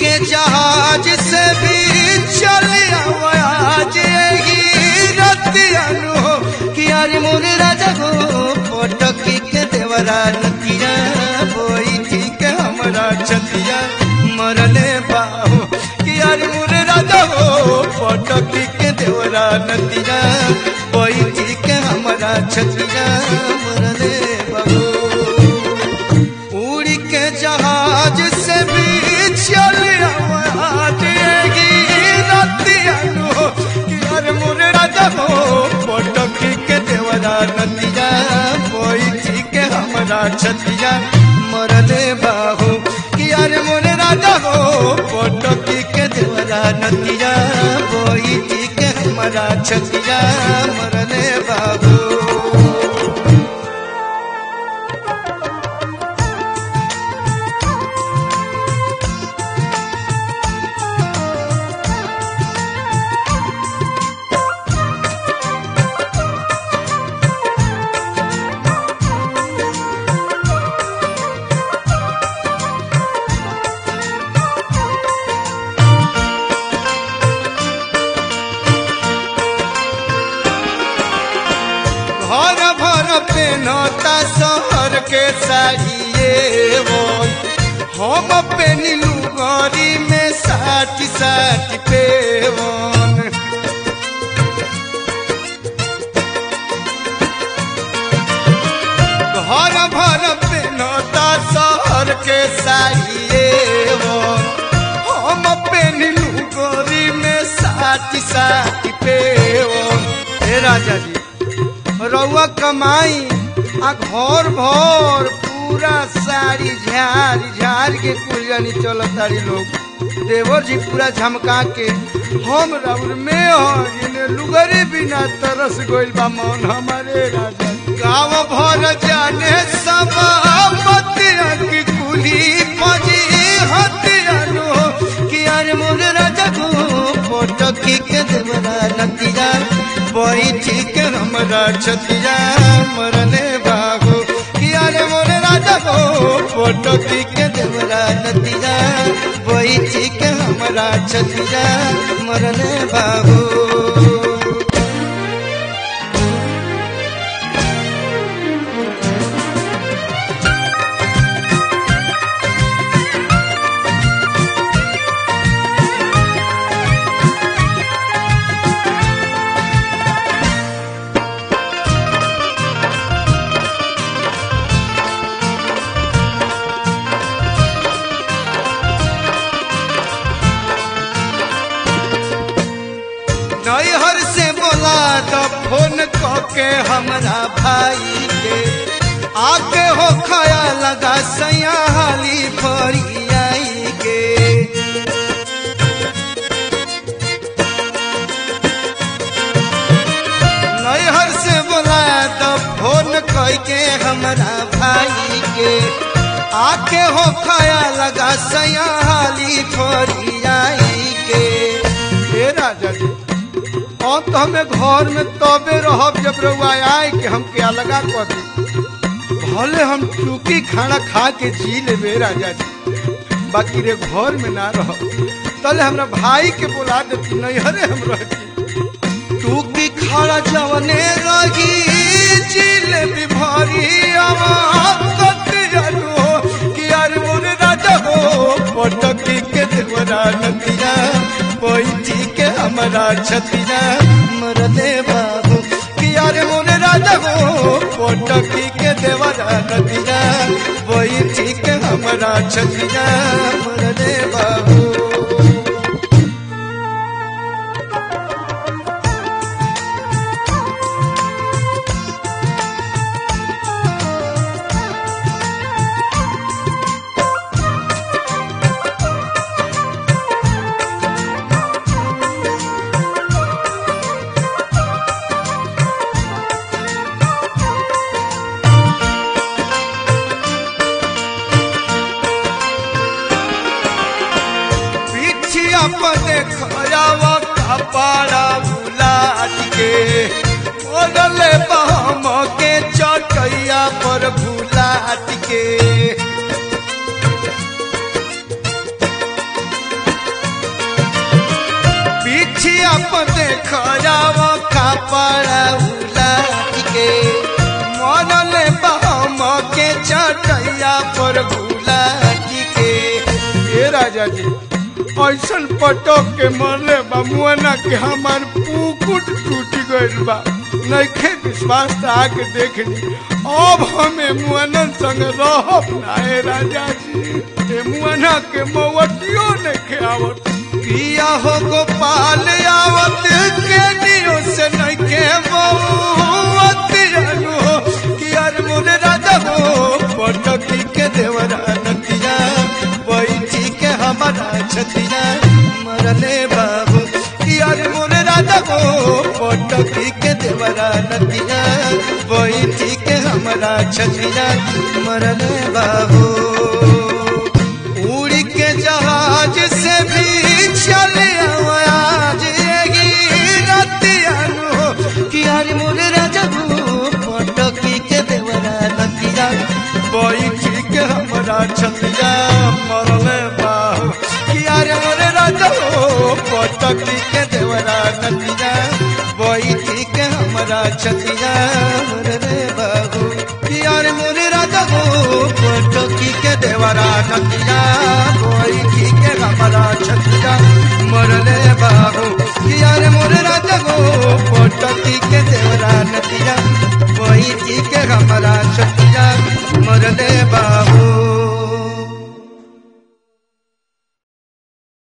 के जहाज से भी चल आज ही रतियानु हो कि यार मोरे राजा हो पटकी के देवरा नतिया बोई ठीक हमरा छतिया मरले बाहो कि यार मोरे राजा हो पटकी के देवरा नतिया बोई ठीक हमरा छतिया मरले बाहो उड़ के जहाज से भी चल आवेगी रतियानु हो कि यार मोरे राजा हो पटकी के देवरा नतिया बोई ठीक हमरा छतिया मरले बाहो कि यार मोरे राजा हो पटकी के देवरा नतिया बोई ठीक हमरा छतिया मरले बाहो घर भर पे नौता शहर के साड़िए वो हम पे नीलू गरी में साठ साठ पे वन घर भर पे नौता शहर के साड़िए वो हम पे नीलू गरी में साठ साठ पे वन हे राजा जी रउआ कमाई आ घर भर पूरा साड़ी झाड़ झाड़ के कुल जानी चलत तारी लोग देवर जी पूरा झमका के हम राउर में हो इन्हें लुगरी बिना तरस गइल बा मन हमारे राजा गाँव भर जाने सब बतिया की कुली पजी हतिया लो कि यार मोर राजा को फोटो की के देवरा नतिया बैठी के हमरा छतिया मरने बाबू कि यार मोर राजा को फोटो की के देवरा नतिया बैठी के हमरा छतिया मरने बाबू नैहर से बोला तो फोन के हमरा भाई के आके हो खाया लगा सैया हाली फरी आई के नैहर से बोला तो फोन के हमरा भाई के आके हो खाया लगा सैया हाली फरी आई के हे राजा जी अब तो हमें घर में तबे रहब जब रउआ आए कि हम क्या लगा कर दी भले हम चूकी खाना खा के जी लेबे राजा जी बाकी रे घर में ना रह तले हमरा भाई के बुला देती नैहरे हम रहती टूकी खाना जवने रही जिलेबी भरी अमाकत जानो कि यार मोरे राजा हो पटकी के देवरा नदिया बैठी के हमारा छतिया मरदे बाबू कि यार मोरे राजा हो पटकी के देवरा नदिया बैठी के हमारा छतिया मरदे बाबू पिछिया पर खयावा कपाड़ा बुलाट के ओडले बहम के चटैया पर बुलाट के अपन देख जाव कपड़ा उलाट के मरले बहम के चटैया पर बुलाट के ए राजा जी ऐसन पटक के मरले बा मुआना के हमार पुकुट टूट गइल बा नइखे विश्वास त आके देख ली अब हमें मुआनन संग रहब ना ए राजा जी ए मुआना के मवतियो नइखे आवत पिया हो गोपाल आवत के दियो से नइखे मौत जानू हो कि यार मोरे राजा हो पटकी के देवरा नतिया बैठी के हमारा छतिया मरले बाबू कि यार मोरे राजा हो पटकी के देवरा नतिया बैठी के हमारा छतिया मरले बाबू उड़ के जहाज से भी चले आज यही रतिया नु कि यार मोरे राजा हो पटकी के देवरा नतिया बैठी के हमारा छतिया मरले बाबू कि यार मोरे राजा हो पटकी के देवरा नतिया बैठी के हमारा छतिया मरले बाबू कि यार मोरे राजा हो पटकी के देवरा नतिया बैठी के हमारा छतिया मरले बाबू कि यार मोरे राजा हो पटकी के देवरा नतिया बैठी के हमारा छतिया मरले बाबू